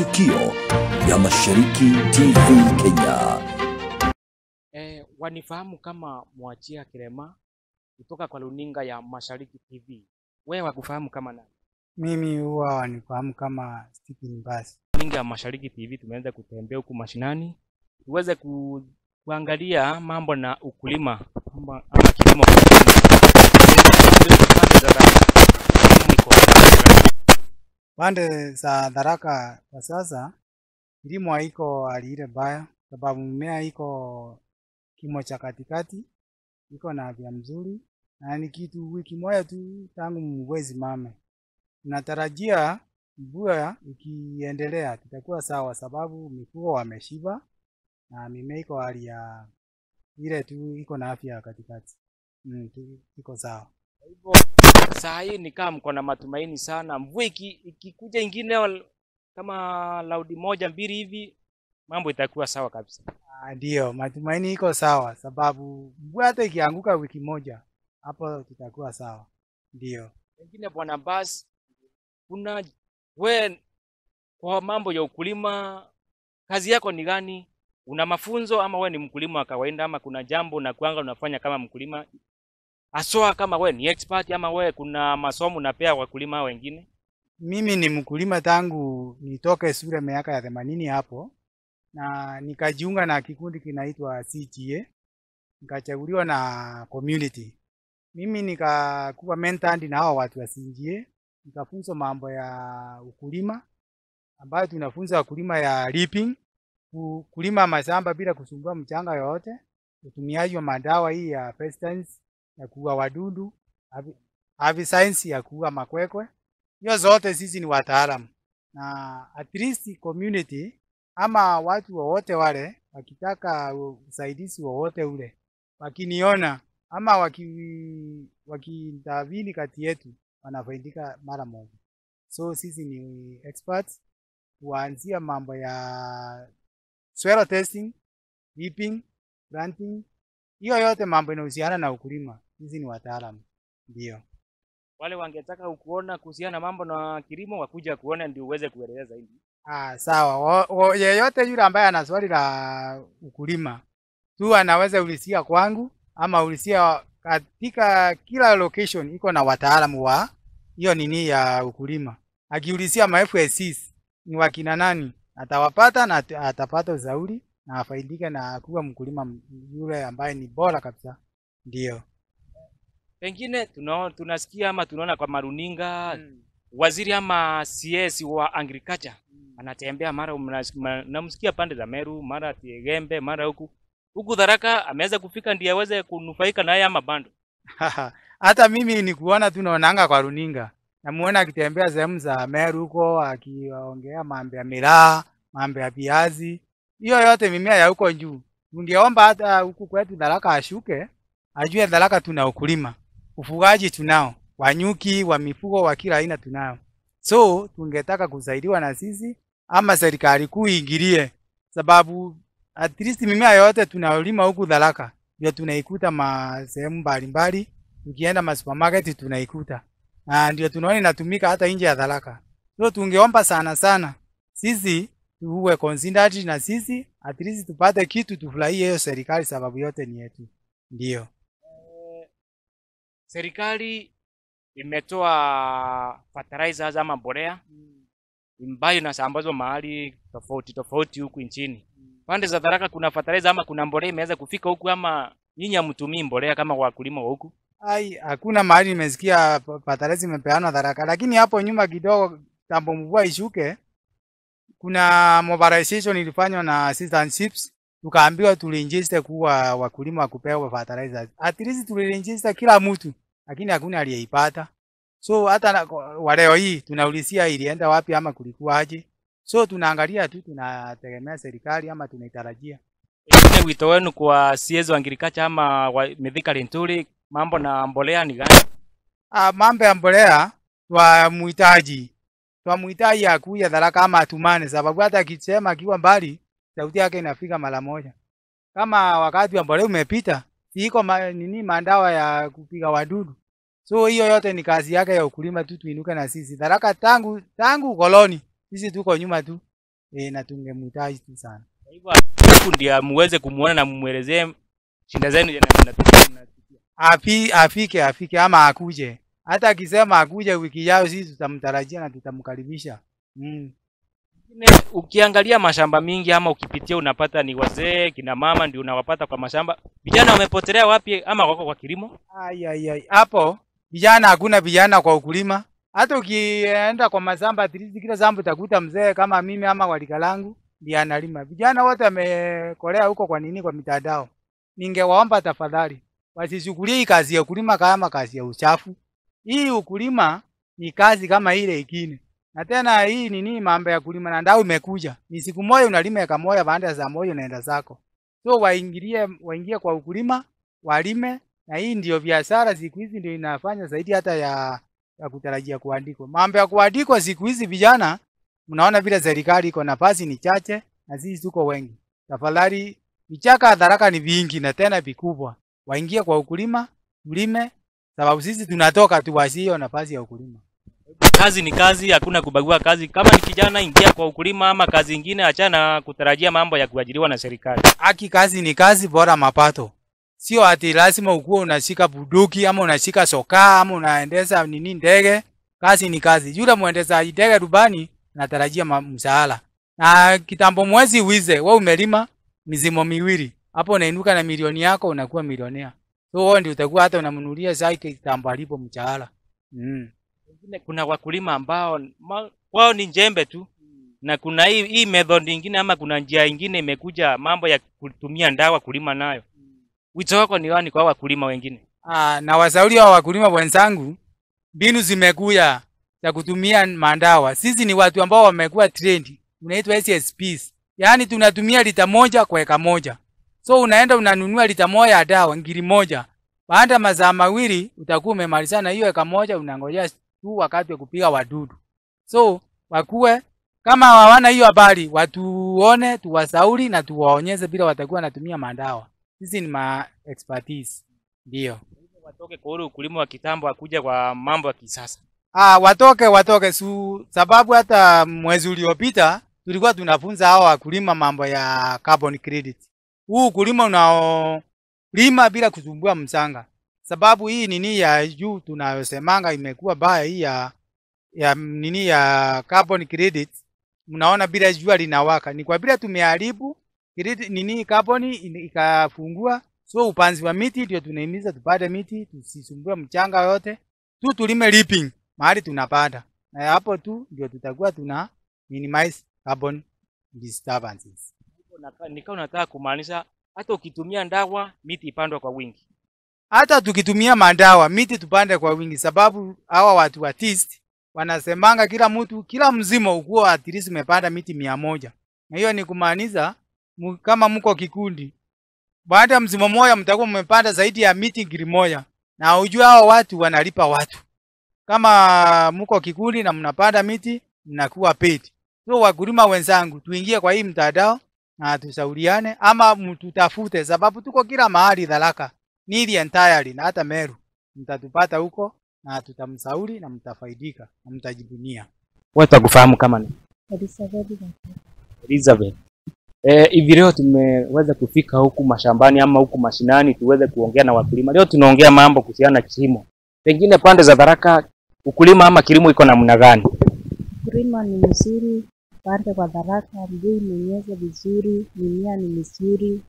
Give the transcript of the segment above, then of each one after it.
matukio ya Mashariki TV Kenya. Eh, wanifahamu kama Mwachia Kirema kutoka kwa runinga ya Mashariki TV. Wewe wakufahamu kama nani? Mimi huwa wanifahamu kama Stephen Mbasi. Runinga ya Mashariki TV tumeanza kutembea huku mashinani tuweze ku, kuangalia mambo na ukulima ama, ama kilimo kwa ujumla. Pande za Tharaka kwa sasa kilimo haiko hali ile mbaya, sababu mimea iko kimo cha katikati, iko na afya mzuri, na ni kitu wiki moja tu tangu mvua isimame. Tunatarajia mvua ikiendelea tutakuwa sawa, sababu mifugo wameshiba na mimea iko hali ya ile tu, iko na afya katikati. Mm, tu- iko sawa. hivyo saa hii ni kama mko na matumaini sana, mvua iki- ikikuja ingine wal- kama laudi moja mbili hivi, mambo itakuwa sawa kabisa. Ah, Ndio, matumaini iko sawa, sababu mvua hata ikianguka wiki moja hapo tutakuwa sawa. Ndio. Pengine bwana Bas, kuna we kwa mambo ya ukulima, kazi yako ni gani? Una mafunzo ama we ni mkulima wa kawaida, ama kuna jambo unakuanga unafanya kama mkulima aswa, kama we ni expert ama we kuna masomo unapea wakulima wengine? Mimi ni mkulima tangu nitoke shule miaka ya themanini hapo, na nikajiunga na kikundi kinaitwa CGA, nikachaguliwa na community. Mimi nikakuwa mentored na hao watu wa CGA, nikafunzwa mambo ya ukulima ambayo tunafunza wakulima ya reaping, ku- kulima mashamba bila kusumbua mchanga yoyote, utumiaji wa madawa hii ya pesticides ya kuua wadudu, herbicide herbicides ya kuua makwekwe hiyo zote sisi ni wataalamu na at least community ama watu wowote wale wakitaka usaidizi wowote ule wakiniona ama waki wakiintervene kati yetu wanafaidika mara moja. So sisi ni experts kuanzia mambo ya soil testing, reaping, planting, hiyo yote mambo inahusiana na ukulima, sisi ni wataalamu ndio. Wale wangetaka kuona kuhusiana na mambo na kilimo wakuja kuona ndio uweze kueleza zaidi. Ah, sawa. Wo- wo- Yeyote yule ambaye ana swali la ukulima tu anaweza ulisia kwangu ama ulisia katika kila location iko na wataalamu wa hiyo nini ya ukulima. Akiulisia ma FSCs ni wakina nani, atawapata na at- atapata ushauri na afaidike na kuwa mkulima m- yule ambaye ni bora kabisa. Ndio. Pengine tunao, tunasikia ama tunaona kwa maruninga waziri ama CS wa agriculture anatembea mara mnas- ma- namsikia pande za Meru, mara Tigembe, mara huku huku Tharaka ameweza kufika ndiye aweze kunufaika na haya ama bando. Hata mimi ni kuona tu naonanga kwa runinga, namuona akitembea sehemu za Meru huko akiongea mambo ya miraa, mambo ya viazi, hiyo yote mimea ya huko juu. Tungeomba hata huku kwetu Tharaka ashuke, ajue Tharaka tuna ukulima, ufugaji tunao, wanyuki, wa mifugo wa kila aina tunao. So tungetaka kusaidiwa na sisi ama serikali kuu iingilie, sababu at least mimea yote tunayolima huku Tharaka ndio tunaikuta ma sehemu mbalimbali tukienda ma supermarket tunaikuta, na ndio tunaona inatumika hata nje ya Tharaka. So tungeomba sana sana sisi tuwe considered na sisi at least tupate kitu tufurahie hiyo serikali, sababu yote ni yetu. Ndio Serikali imetoa fertilizers ama mbolea ambayo inasambazwa mahali tofauti tofauti huku nchini. Pande za Tharaka kuna fertilizer ama kuna mbolea imeweza kufika huku ama nyinyi hamtumii mbolea kama wakulima wa huku? ai, hakuna mahali nimesikia pa- fertilizer imepeanwa Tharaka, lakini hapo nyuma kidogo, tambo mvua ishuke, kuna mobilization ilifanywa na assistantships tukaambiwa tuliinjiste kuwa wakulima wa kupewa fertilizers. At least tuliinjiste kila mtu, lakini hakuna aliyeipata. So hata na- wa leo hii tunaulizia ilienda wapi ama kulikuwa aje. So tunaangalia tu, tunategemea serikali ama tunaitarajia. Pengine wito wenu kwa CS wa agriculture ama wa Mithika Linturi, mambo na mbolea ni gani? Ah, mambo ya mbolea twamuhitaji, twamuhitaji akuja Tharaka ama atumane, sababu hata akisema akiwa mbali sauti yake inafika mara moja. Kama wakati wa mbolea umepita, si iko ma, nini mandawa ya kupiga wadudu. So hiyo yote ni kazi yake ya ukulima tu, tuinuke na sisi. Tharaka tangu tangu koloni sisi tuko nyuma tu, e, na tungemhitaji tu sana. Kwa hivyo huku ndio muweze kumuona na mumwelezee shida zenu zenye mnapitia- mnapitia. Afi, afike afike ama akuje. Hata akisema akuje wiki yao, sisi tutamtarajia na tutamkaribisha. Mm. Ingine, ukiangalia mashamba mingi ama ukipitia unapata ni wazee kina mama ndio unawapata kwa mashamba. Vijana wamepotelea wapi ama wako kwa kilimo? Ai, ai, ai. Hapo vijana hakuna vijana kwa ukulima. Hata ukienda kwa mashamba at least kila shamba utakuta mzee kama mimi ama walika langu ndiye analima. Vijana wote wamekolea huko kwa nini kwa mitandao. Ningewaomba tafadhali wasishughulie hii kazi ya ukulima kama kazi ya uchafu. Hii ukulima ni kazi kama ile ingine. Na tena hii nini mambo ya kulima na ndao imekuja. Ni siku moja unalima eka moja baada ya saa moja unaenda zako. So waingilie waingie kwa ukulima, walime na hii ndio biashara siku hizi ndio inafanya zaidi hata ya, ya kutarajia kuandikwa. Mambo ya kuandikwa siku hizi vijana, mnaona vile serikali iko nafasi ni chache na sisi tuko wengi. Tafadhali vichaka hadharaka ni vingi na tena vikubwa, waingie kwa ukulima, mlime, sababu sisi tunatoka tu wasio nafasi ya ukulima. Kazi ni kazi, hakuna kubagua kazi. Kama ni kijana, ingia kwa ukulima ama kazi ingine, achana na kutarajia mambo ya kuajiriwa na serikali. Haki kazi ni kazi, bora mapato. Sio ati lazima ukuwe unashika buduki ama unashika sokaa ama unaendesha nini ndege. Kazi ni kazi. Yule mwendeshaji ndege rubani anatarajia ma- mshahara. Na kitambo mwezi wize, wewe umelima mizimo miwili. Hapo unainuka na milioni yako unakuwa milionea. So wewe ndio utakuwa hata unamnunulia sai kitambo alipo mshahara. Mm. Wengine kuna wakulima ambao ma, wao ni njembe tu na kuna hii, hii method ingine ama kuna njia ingine imekuja mambo ya kutumia ndawa kulima nayo. Wito wako ni wani kwa hao wakulima wengine? Ah, na washauri wa wakulima wenzangu, mbinu zimekuja za kutumia mandawa. Sisi ni watu ambao wamekuwa trained, unaitwa SSPs. Yaani tunatumia lita moja kwa eka moja. So unaenda unanunua lita moja ya dawa ngiri moja. Baada ya masaa mawili utakuwa umemalizana hiyo eka moja, unangojea tu wakati wa kupiga wadudu. So wakuwe kama hawana hiyo habari, watuone, tuwasauri na tuwaonyeshe bila watakuwa wanatumia mandawa. Sisi ni ma expertise. Ndio. Watoke kwa ule ukulima wa kitambo akuja kwa mambo ya kisasa. Ah, watoke watoke su, sababu hata mwezi uliopita tulikuwa tunafunza hao wakulima mambo ya carbon credit. Huu ukulima unaolima bila kusumbua mchanga, sababu hii nini ya juu tunayosemanga imekuwa baya hii ya ya nini ya carbon credit. Mnaona bila jua linawaka, ni kwa vile tumeharibu credit nini carbon in- ikafungua. So upanzi wa miti ndio tunahimiza tupande miti, tusisumbue mchanga yote, tu tulime leaping mahali tunapanda, na hapo tu ndio tutakuwa tuna minimize carbon disturbances. Nikawa nataka kumaanisha hata ukitumia ndawa miti ipandwe kwa wingi. Hata tukitumia mandawa miti tupande kwa wingi, sababu hawa watu wa TIST wanasemanga kila mtu kila mzima ukuwa at least umepanda miti mia moja, na hiyo ni kumaanisha mu- kama mko kikundi, baada ya mzima moja mtakuwa mmepanda zaidi ya miti ngiri moja, na ujue hao watu wanalipa watu. Kama mko kikundi na mnapanda miti mnakuwa paid. So wakulima wenzangu, tuingie kwa hii mtandao na tushauriane, ama mtutafute, sababu tuko kila mahali Tharaka Nili entirely na hata Meru mtatupata huko na tutamsauri na mtafaidika na mtajivunia. Watu wakufahamu kama ni Elizabeth Gatete. Elizabeth. Eh, hivi leo tumeweza kufika huku mashambani ama huku mashinani tuweze kuongea na wakulima. Leo tunaongea mambo kuhusiana na kilimo. Pengine pande za Tharaka ukulima ama kilimo iko namna gani? Ukulima ni mzuri pande kwa Tharaka, mvua imenyesha vizuri, mimea ni mizuri.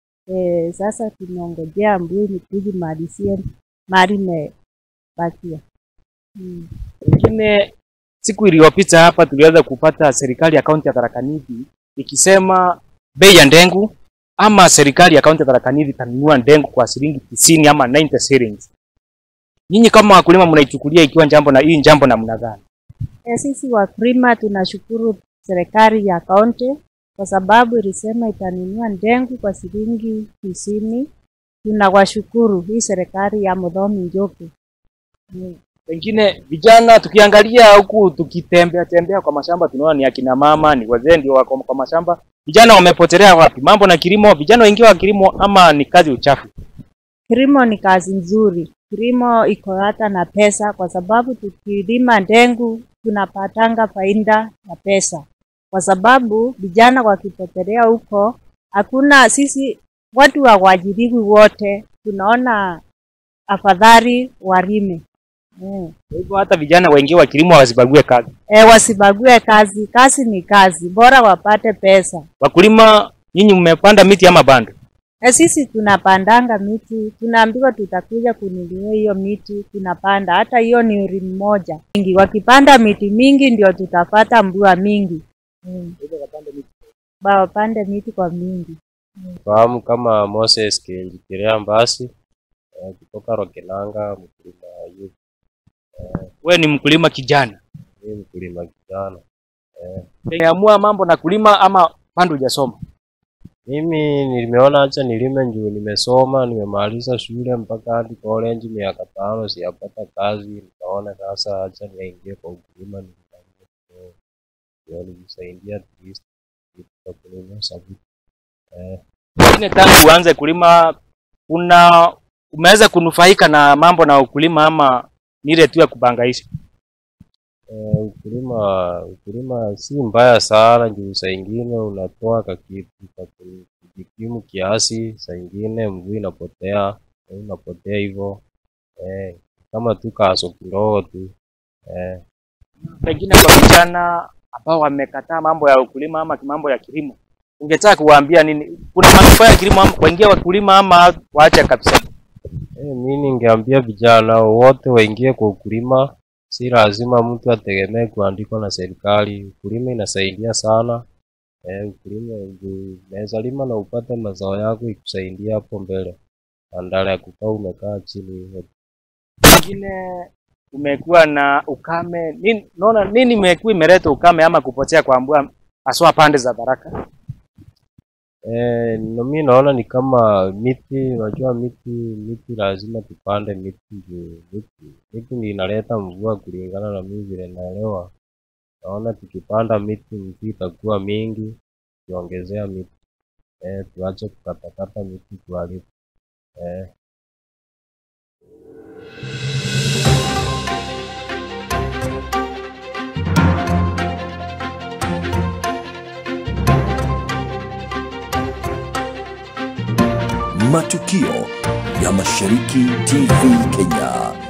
E, sasa tunaongojea mvua ikuje malizie mali imebakia. Mm. Pengine siku iliyopita hapa tuliweza kupata serikali ya kaunti ya Tharaka Nithi ikisema bei ya ndengu ama serikali ya kaunti ya Tharaka Nithi itanunua ndengu kwa shilingi tisini ama 90 shillings. Nyinyi kama wakulima mnaichukulia ikiwa jambo na hii jambo namna gani? E, sisi wakulima tunashukuru serikali ya kaunti kwa sababu ilisema itanunua ndengu kwa shilingi tisini. Tunawashukuru hii serikali ya Muthomi Njoki. Mm. Pengine vijana tukiangalia huku tukitembea tembea kwa mashamba tunaona ni akina mama, ni wazee ndio wako kwa mashamba. Vijana wamepotelea wapi? Mambo na kilimo, vijana wengi wa kilimo ama ni kazi uchafu? Kilimo ni kazi nzuri. Kilimo iko hata na pesa, kwa sababu tukilima ndengu tunapatanga faida na pesa. kwa sababu vijana wakipotelea huko, hakuna sisi watu hawaajiriwi wote, tunaona afadhali walime mm. Kwa hivyo hata vijana wengi wa kilimo wasibague kazi. E, wasibague kazi, kazi ni kazi, bora wapate pesa. Wakulima, nyinyi mmepanda miti ama bando? E, sisi tunapandanga miti, tunaambiwa tutakuja kununua hiyo miti, tunapanda. Hata hiyo ni uri mmoja mingi, wakipanda miti mingi ndio tutapata mvua mingi mm. Ba wapande miti kwa mingi. fahamu kama Moses Kinjikirea Mbasi eh, kutoka Rokenanga, mkulima youth. Wewe ni mkulima kijana, Mimi mkulima kijana. umeamua mambo na kulima ama bado hujasoma? Mimi nimeona acha nilime juu nimesoma, nimemaliza shule mpaka hadi college miaka tano, sijapata kazi. Nikaona sasa acha niingie kwa ukulima, niangalie kidogo. ndio nimsaidia at least kitu cha kununua sabuni. Eh, Pengine tangu uanze kulima kuna umeweza kunufaika na mambo na ukulima ama ni ile tu ya kubangaisha? Eh, ukulima ukulima si mbaya sana juu saa ingine unatoa kakitu ka ku- kujikimu kiasi, saa ingine mvua inapotea eh, inapotea hivyo eh, kama tu kaso kidogo tu eh, Pengine kwa vijana ambao wamekataa mambo ya ukulima ama mambo ya kilimo, ungetaka kuwaambia nini? Kuna manufaa ya kilimo ama waingie wakulima ama waache kabisa? eh, mi ningeambia vijana wote waingie kwa ukulima. Si lazima mtu ategemee kuandikwa na serikali. Ukulima inasaidia sana eh, ukulima juu unaweza lima na upate mazao yako ikusaidia hapo mbele badala ya kukaa umekaa chini hivyo. Pengine umekuwa na ukame nini, naona nini imekuwa imeleta ukame ama kupotea kwa mvua haswa pande za Baraka? Eh, no, mi naona ni kama miti, unajua miti miti lazima tupande miti juu miti miti ndio inaleta mvua kulingana na mimi vile naelewa. Naona tukipanda miti mvua itakuwa mingi, tukiongezea miti eh, tuache kukatakata miti tuharibu eh. Matukio ya Mashariki TV Kenya.